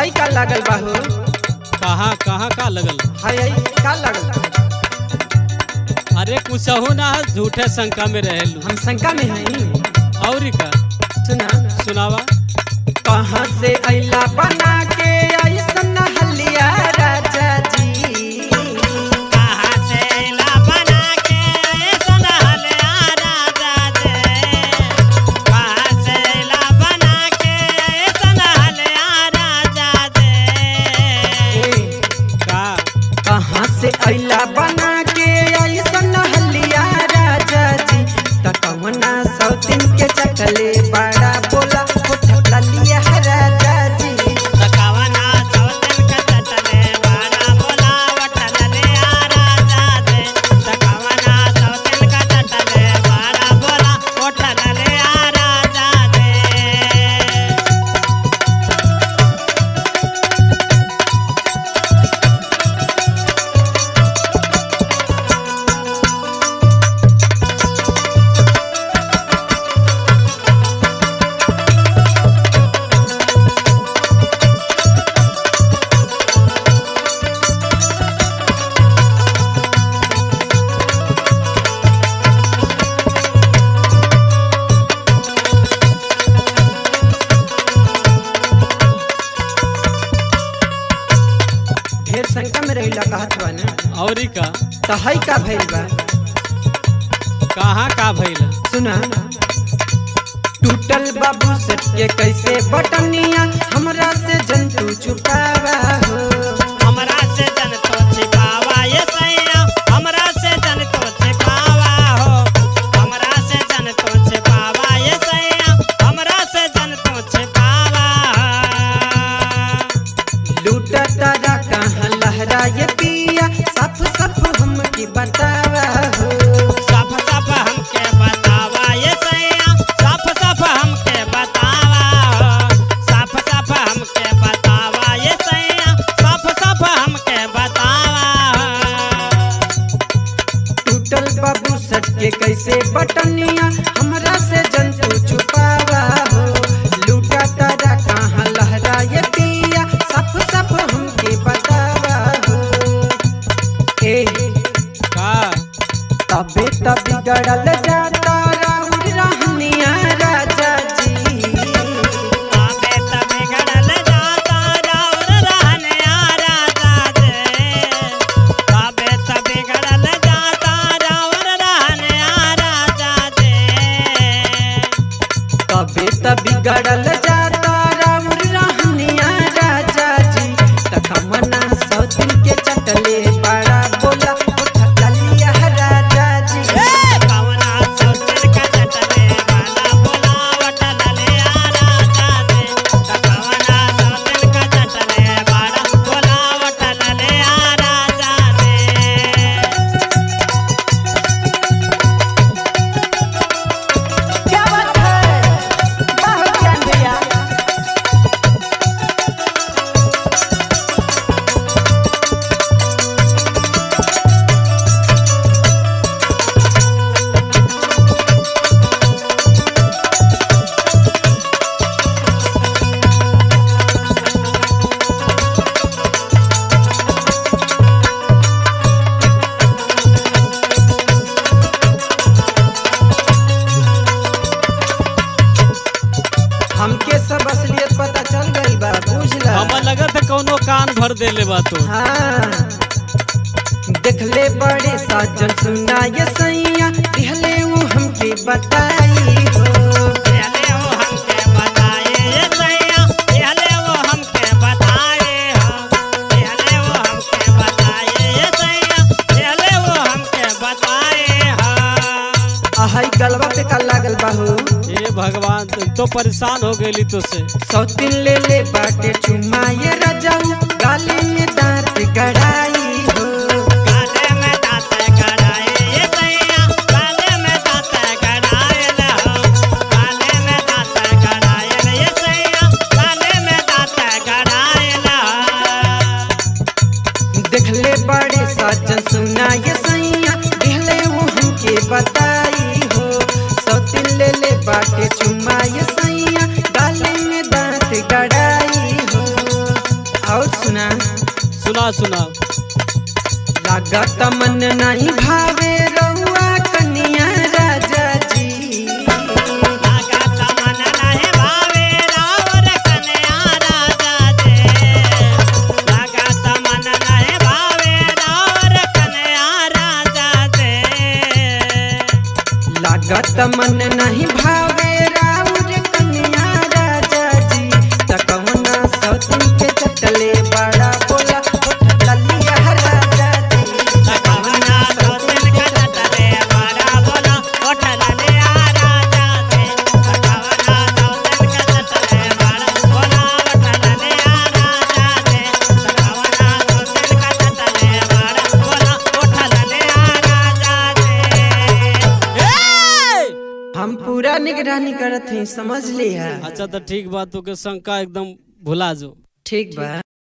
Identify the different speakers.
Speaker 1: हई का लागल बा हो
Speaker 2: कहाँ कहाँ का लगल
Speaker 1: हई हई का लागल
Speaker 2: अरे कुछहू ना झूठे शंका में रहेलू
Speaker 1: हम शंका में हई
Speaker 2: और का
Speaker 1: सुना
Speaker 2: सुनावा
Speaker 1: कहाँ से अइला बना के ऐसन हलिया राजा जी
Speaker 3: कहाँ से ला बना के ऐसन हलिया राजा जे कहाँ से ला बना के ऐसन हलिया राजा जे
Speaker 1: ए,
Speaker 2: का
Speaker 1: कहाँ से अइला बना के ऐसन हलिया राजा जी त कवना सौतिन के चकले बड़ा बोला उठ लिया राजा जी
Speaker 3: तकवना सौतन का चटले वाला बोलावट ललिया राजा जे तकवना सौतन का चटले वाला बोला ओठ ललिया राजा जे
Speaker 1: ढेर शंका में रहिला कहत बा ना
Speaker 2: और का
Speaker 1: त हई का भइल बा
Speaker 2: कहाँ का भइल
Speaker 1: सुना टूटल बाबू सेट के कैसे बटनिया हमरा से जंतु छुपावा हो
Speaker 3: हमरा से जन तो छिपावा ये सैया हमरा से जन तो छिपावा हो हमरा से जन तो छिपावा ये सैया हमरा से जन तो छिपावा
Speaker 1: लूटा तारा कहाँ लहरा ये पिया सफ सफ हमके बतावा हो
Speaker 3: सफ सफ हमके बतावा ये सैया सफ सफ हमके बतावा हो सफ सफ हमके बतावा ये सैया सफ सफ हमके बतावा हो
Speaker 1: टूटल बाबू सेट के कैसे बटनिया हमरा से जंतु छुपावा हो लूटा तारा कहाँ लहरा ये पिया सफ सफ हमके बतावा हो ए
Speaker 2: का
Speaker 1: तबे तब बिगड़ल जाता राउर रहनिया राजा जी
Speaker 3: आबे त बिगड़ल जाता राउर रहनिया राजा जे आबे त बिगड़ल जाता राउर रहनिया राजा जे
Speaker 1: तबे तब बिगड़ल जाता राउर रहनिया राजा जी तकमना सौतिन के चटले बड़ा बोला उठा लिया राजा जी
Speaker 3: कवना सौतन का चटले वाला बोलावट ललिया राजा जे कवना सौतन का चटले वाला बोलावट ललिया राजा जे
Speaker 1: क्या बात है बहुत ज्ञान भैया हमके सब असलियत पता चल गई बा बुझला
Speaker 2: हमें लगत है कौनो कान भर देले बा तो
Speaker 1: हाँ देखले बड़े साजन सुना ये सैया दिहले वो हमके बताई हो
Speaker 3: पहले वो हमके बताए ये सैया पहले वो हमके बताए हो पहले वो हमके बताए ये सैया पहले वो हमके बताए हो
Speaker 1: आहई गलवा पे का लागल बाहू
Speaker 2: हे भगवान तुम तो परेशान हो गई तो से
Speaker 1: सौतिन ले ले बाटे चुमा ये रजाऊ गाली में दांत गड़ाई हो
Speaker 3: काले में दांत गड़ाए ये सैया काले में दांत गड़ाए हो काले में दांत गड़ाए ये सैया काले में दांत गड़ाए
Speaker 1: देखले बड़े साजन सुना ये सैया दिहले वो हमके बताई हो सौतिन ले ले बाटे चुमा ये सैया गाली में दांत गड़ाई हो सुना
Speaker 2: सुना सुना
Speaker 1: लागत मन नहीं भावे रहुआ कन्या राजा जी
Speaker 3: लागत मन नहीं भावे रावर कन्या राजा दे लागत मन नहीं भावे रावर कन्या राजा दे
Speaker 1: लागत मन नहीं भावे राउर कन्या राजा जी तकवना सौतिन के चटले बड़ा बोला उठ ललिया राजा जी
Speaker 3: तकवना सौतिन का चटले बड़ा बोला उठ ललिया राजा दे तकवना सौतिन का चटले बड़ा बोला उठ ललिया राजा दे तकवना सौतिन का चटले बड़ा बोला उठ ललिया राजा दे
Speaker 1: हम पूरा निगरानी करत हई समझ लिया
Speaker 2: अच्छा तो ठीक बा तू के शंका एकदम भुला जो
Speaker 1: ठीक बा